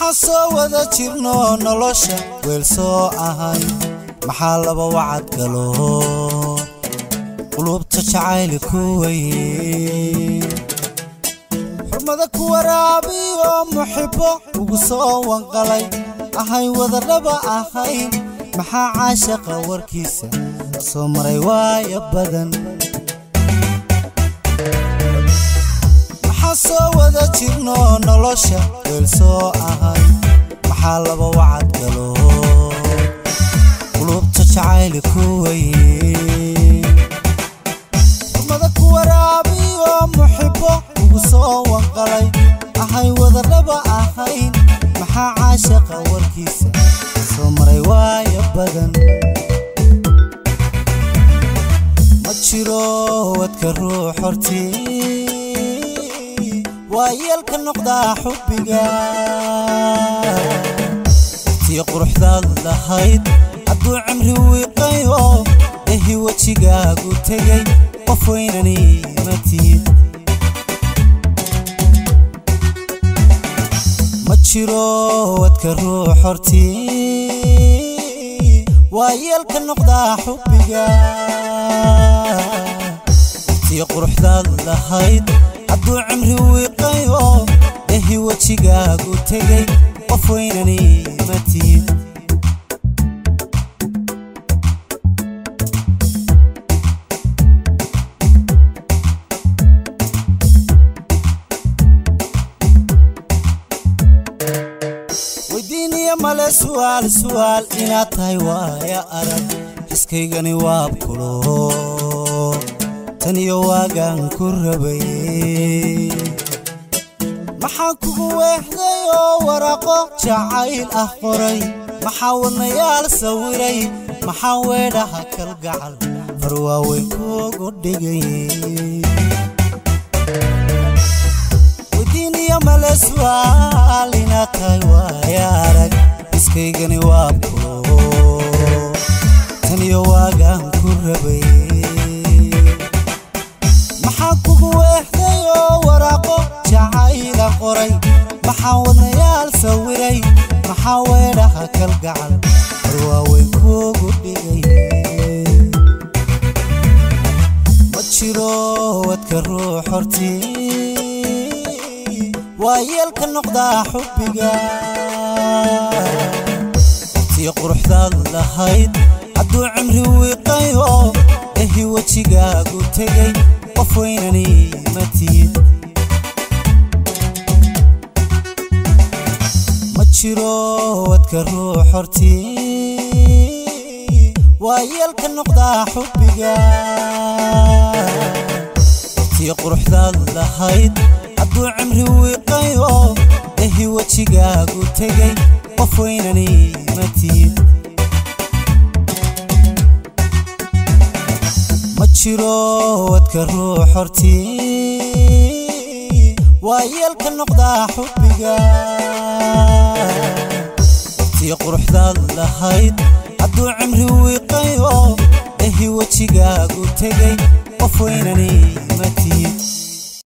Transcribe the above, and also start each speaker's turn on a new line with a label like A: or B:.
A: maxaa soo wada jirno nolosha weel soo ahay maxaa laba wacad galo qulubta jacayli ku weye xurmada ku waraabiyo muxibbo ugu soo wanqalay ahay wadadhaba ahayn maxaa caashaqa warkiisa soo maray waaya badan maxaa soo wada jirno nolosha weel soo ahay maxaa laba wacad galo qulubta jacayli ku weye xurmada ku waraabiyo muxibbo ugu soo wanqalay ahay wadadhaba ahayn maxaa caashaqa warkiisa soo maray waaya badan ma jiro wadka ruux hortii waa yeelka noqdaa xubbiga tii quruxdaad lahayd hadduu cimri wiiqayo ehi wejigaagu tegay qof weynani ma tihid ma jiro wadka ruux hortii waa yeelka noqdaa xubbiga tii quruxdaad lahayd hadduu cimri wiiqayo ehi wejigaagu tegay qof weynani ma tihid weydiiniya male su'aal su'aal inaad tahay waaya arag xiskaygani waab kulo tan iyo waagaan ku rabay maxaan kugu weexday oo waraaqo jacayl ah qoray maxaa wadnayaal sawiray maxaa weedhaha kalgacal far waaweyn kuugu dhigay weydiiniya male su'aal inaad tahay waaya arag iskaygani waa kulo tan iyo waagaan ku rabay maxaa kugu weexday oo waraaqo jacayla qoray maxaa wadnayaal sawiray maxaa weedhaha kalgacal far waaweyn kuugu dhigay ma jiro wadka ruux hortii waa yeelka noqdaa xubbiga tii quruxdaad lahayd hadduu cimri wiiqayo ehi wejigaagu tegay qof weynani ma tihid ma jiro wadka ruux hortii waa yeelka noqdaa xubbiga tii quruxdaad lahayd hadduu cimri wiiqayo ehi wejigaagu tegay qof weynani ma tihid ma jiro wadka ruux hortii waa yeelka noqdaa xubbiga tii quruxdaad lahayd hadduu cimri wiiqayo ehi wejigaagu tegay qof weynani ma tihid